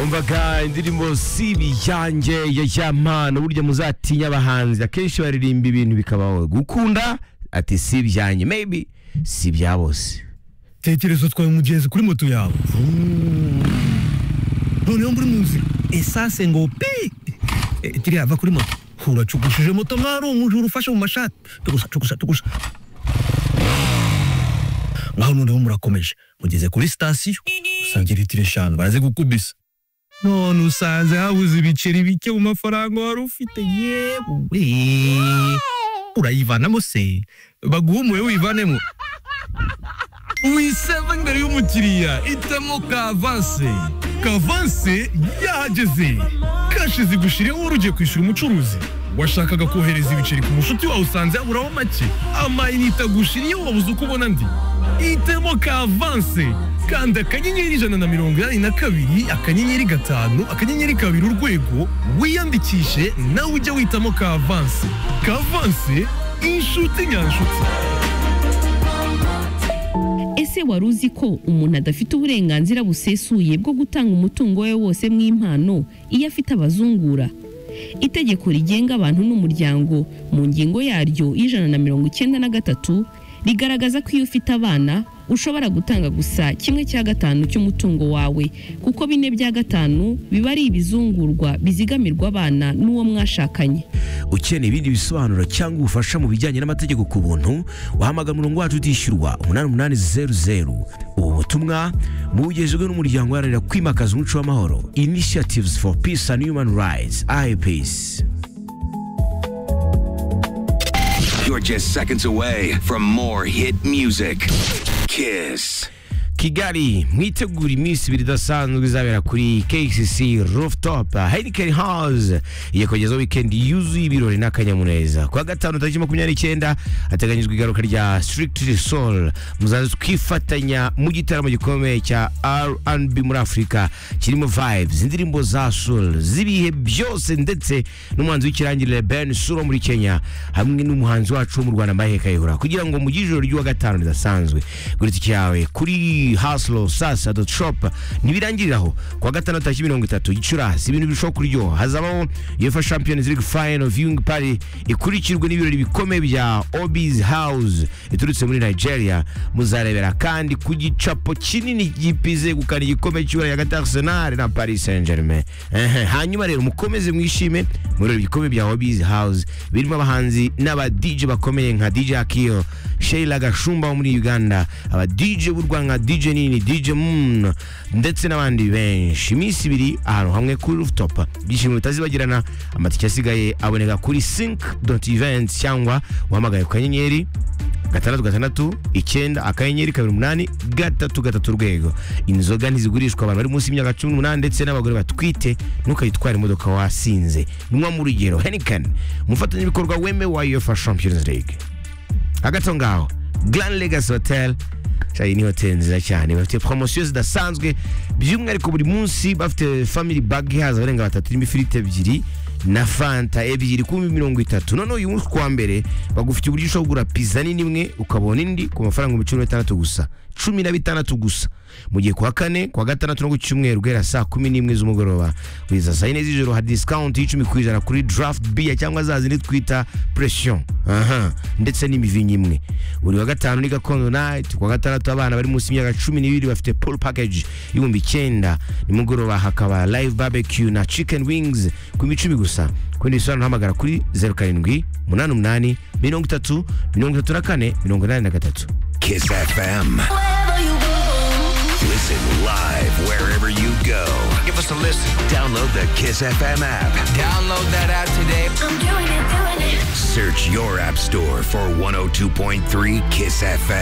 wumvaga indirimbo si ibiyange ya yamana burya muzatinya abahanzi akenshi baririmba ibintu bikabaho gukunda ati si ibyanjye maybe si ibya bose tekereza utwaye umugenzi kuri moto yawe noneho muri mu nzira esanse ngo pi Eh, kiriya va kuri moto uracugushije moto mwari umujura ufashe mu mashati tugusa tugusa tugusa ngaho noneho murakomeje mugeze kuri sitasiyo usanga litiro eshanu baraze gukubisa none usanze habuze ibiceri bike mu mafaranga wari ufite yewe urayivanamo se baguha umuwe wivanemo wiseva imbere y'umukiriya itamo kavanse kavanse yahageze kashi zigushiriyeho wari ugiye kwishyura umucuruzi washakaga kohereza ibiceri ku mushuti wawe usanze haburaho make amayinite agushiriyeho wabuze uko ubona andi itemo kavanse kanda akanyenyeri ijana na mirongo inani na kabiri akanyenyeri gatanu akanyenyeri kabiri urwego wiyandikishe nawe ujye witamo kavanse kavanse inshuti nyanshuti ese wari uzi ko umuntu adafite uburenganzira busesuye bwo gutanga umutungo we wose mw'impano iyo afite abazungura itegeko rigenga abantu n'umuryango mu ngingo yaryo y'ijana na mirongo icyenda na gatatu rigaragaza ko iyo ufite abana ushobora gutanga gusa kimwe cya gatanu cy'umutungo wawe kuko bine bya gatanu biba ari ibizungurwa bizigamirwa abana n'uwo mwashakanye ukeneye ibindi bisobanuro cyangwa ubufasha mu bijyanye n'amategeko ku buntu wahamagara umurongo wacu utishyurwa umunani umunani zeru zeru ubu butumwa bugejejwe n'umuryango uharanira kwimakaza umuco w'amahoro initiatives for peace and human rights IPEACE You're just seconds away from more hit music. Kiss. kigali mwitegura iminsi ibiri idasanzwe izabera kuri kcc rooftop heineken house igiye kugezaho wikendi yuzuye ibirori n'akanyamuneza ku wa gatanu tariki makumyabiri n'icyenda hateganyijwe igaruka rya strictly soul muzaze twifatanya mu gitaramo gikomeye cya rnb muri afurika kirimo vibes indirimbo za soul z'ibihe byose ndetse n'umuhanzi w'ikirangirire ben suro muri kenya hamwe n'umuhanzi wacu wo mu rwanda mbahe kayihura kugira ngo mu ijoro ry'uwa gatanu ridasanzwe gura itike yawe kuri haslo sasa dot shop ntibirangiriraho kuwa gatandatu tariki mirongo itatu gicurasi ibintu birushaho kuryoha hazabaho uefa champions league final of young party ikurikirwe n'ibirori bikomeye bya obis house iturutse muri nigeria muzarebera kandi ku gicapo kinini gipize gukana igikombe cy'ibura hagati ya arsenal na paris saint germain Ehe, hanyuma rero mukomeze mwishime mu birori bikomeye bya obis house birimo abahanzi n'aba dj bakomeye nka dj akio sheila gashumba wo muri uganda aba dj b'u rwanda nka dj nini dj moon ndetse n'abandi benshi iminsi ibiri ahantu hamwe kuri rooftop ibyishimo bitazibagirana amatike asigaye aboneka kuri sync dot events cyangwa uhamagaye ku kanyenyeri gatandatu gatandatu icyenda akanyenyeri kabiri umunani gatatu gatatu urwego inzoga ntizigurishwa abantu bari munsi y'imyaka cumi n'umunani ndetse n'abagore batwite ntukayitware imodoka wasinze nywa mu rugero henikani umufatanyabikorwa weme wa uefa champions league hagati aho ngaho grand legacy hotel shayi ni hoteli nziza cyane bafite poromosiyo zidasanzwe by'umwihariko buri munsi bafite family bag ihaza abarenga batatu irimo ifiriti ebyiri na fanta ebyiri ku bihumbi mirongo itatu noneho uyu munsi kuwa mbere bagufitiye uburyo ushobora kugura pizza nini imwe ukabona indi ku mafaranga ibihumbi cumi na bitandatu gusa cumi na bitandatu gusa mu gihe kuwa kane kuwa gatandatu no ku cyumweru guhera saa kumi n'imwe z'umugoroba kugeza saa yine z'ijoro hari disikawunti y'icumi ku ijana kuri draft beer cyangwa za zindi twita pression aha ndetse n'imivinyo imwe buri wa gatanu ni gakondo night kuwa gatandatu abana bari munsi y'imyaka cumi n'ibiri bafite pool package y'ibihumbi icyenda nimugoroba hakaba live barbecue na chicken wings ku micumi gusa kundi bisobanuro uhamagara kuri zeru karindwi umunani umunani mirongo itatu mirongo itatu na kane mirongo inani na gatatu Kiss FM. Listen live wherever you go. Give us a listen. Download the Kiss FM app. Download that app today. Search your app store for 102.3 Kiss FM.